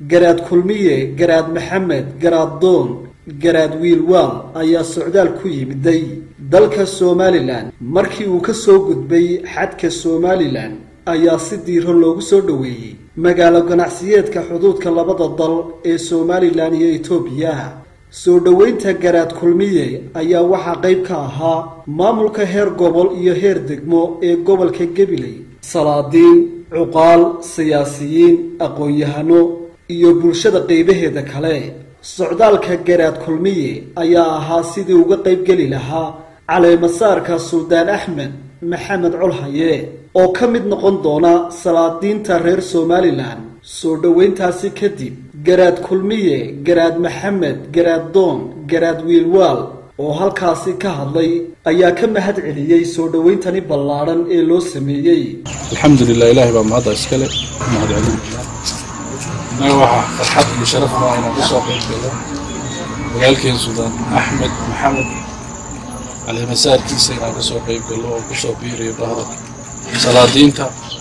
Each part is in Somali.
garaad kulmiye garaad maxamed garaad doon garaad wiilwaal ayaa socdaal ku yimiday dalka somalilan markii uu ka soo gudbay xadka somalilan ayaa si diiro loogu soo dhoweeyey magaalo ganacsiyeedka xuduudka labada dal ee somalilan iyo etoobiya soo dhoweynta garaad kulmiye ayaa waxaa qayb ka ahaa maamulka heer gobol iyo heer degmo ee gobolka gabiley salaadiin cuqaal siyaasiyiin aqoon-yahano iyo bulshada qaybaheeda kale socdaalka garaad kulmiye ayaa ahaa sidii uga qaybgeli lahaa caleemasaarka suldaan axmed maxamed colhaye oo ka mid noqon doona salaadiinta reer somalilan soo dhoweyntaasi kadib garaad kulmiye garaad maxamed garaad doon garaad wiilwaal oo halkaasi ka hadlay ayaa ka mahad celiyey soo dhoweyntani ballaadhan ee loo sameeyey alxamdulilah ilaahay baa mahadda iskale mahad celinaya innaga waxaa farxad iyo sharaf maa inaan kusoo qaybgalo magaalkeen suldaan axmed maxamed caleemasaarkiisa inaan kasoo qayb galo oo kusoo biirayo bahda salaadiinta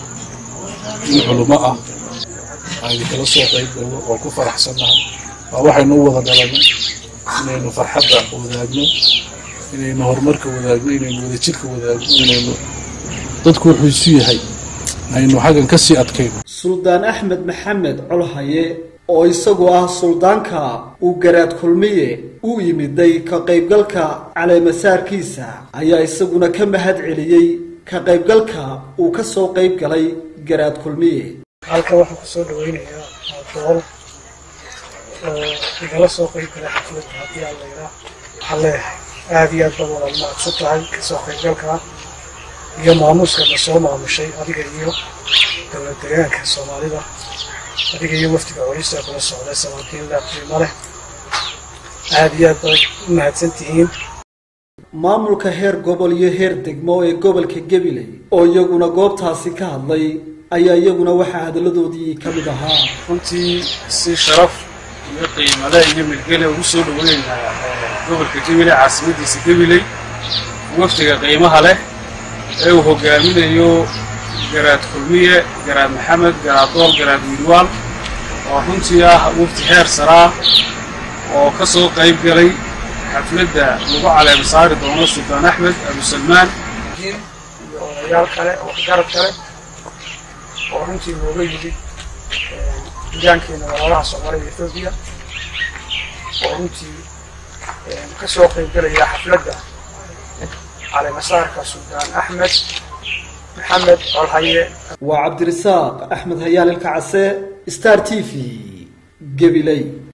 in culummo ah aynu kala soo qayb galno oo ku faraxsannahay waa waxaynu u wada dhalanay inaynu farxadda wadaagno inaynu horumarka wadaagno inaynu wadajirka wadaagno inaynu dadku wuxuu isu yahay aynu xaggan ka sii adkayno suldaan axmed maxamed colhaye oo isagu ah suldaanka uu garaad kulmiye u yimiday ka qaybgalka caleemasaarkiisa ayaa isaguna ka mahad celiyey ka qaybgalka uu ka soo qayb galay garaad kulmiye halkan waxaan kusoo dhaweynayaa dool oo igala soo qayb galay xafladda haddii aan layraa waxaan leeyahay aada iyo aad bad walaal mahadsan tahay kasoo qaybgalka iyo maamuuska la soo maamushay adiga iyo dowlad deegaanka soomaalida adiga iyo wafdiga coliista kula socday salaadiin leh qiimo leh aada iyo aad baad u mahadsan tihiin maamulka heer gobol iyo heer degmo ee gobolka gabiley oo iyaguna goobtaasi ka hadlay ayaa iyaguna waxaa hadalladoodii ka mid ahaa runtii si sharaf iyo qiimale iyo milgele ugu soo dhaweynaynaa gobolka gabiley caasimadiisa gabiley wafdiga qiimaha leh ee uu hogaaminayo garaad kulmiye garaad maxamed garaad dool garaad wiilwaal oo runtii ah wafdi heer saraa oo ka soo qayb galay xafladda lagu caleema saari doono suldaan axmed abusalmaan iyo odayaal kale oo garab kale oo runtii looga yimid deegaankeena walaalaha soomaaliya ethoobiya oo runtii ka soo qayb galaya xafladda caleemasaarka suldaan axmed maxamed colhaye waa cabdirasaaq axmed hayaal ilka case star t v gabiley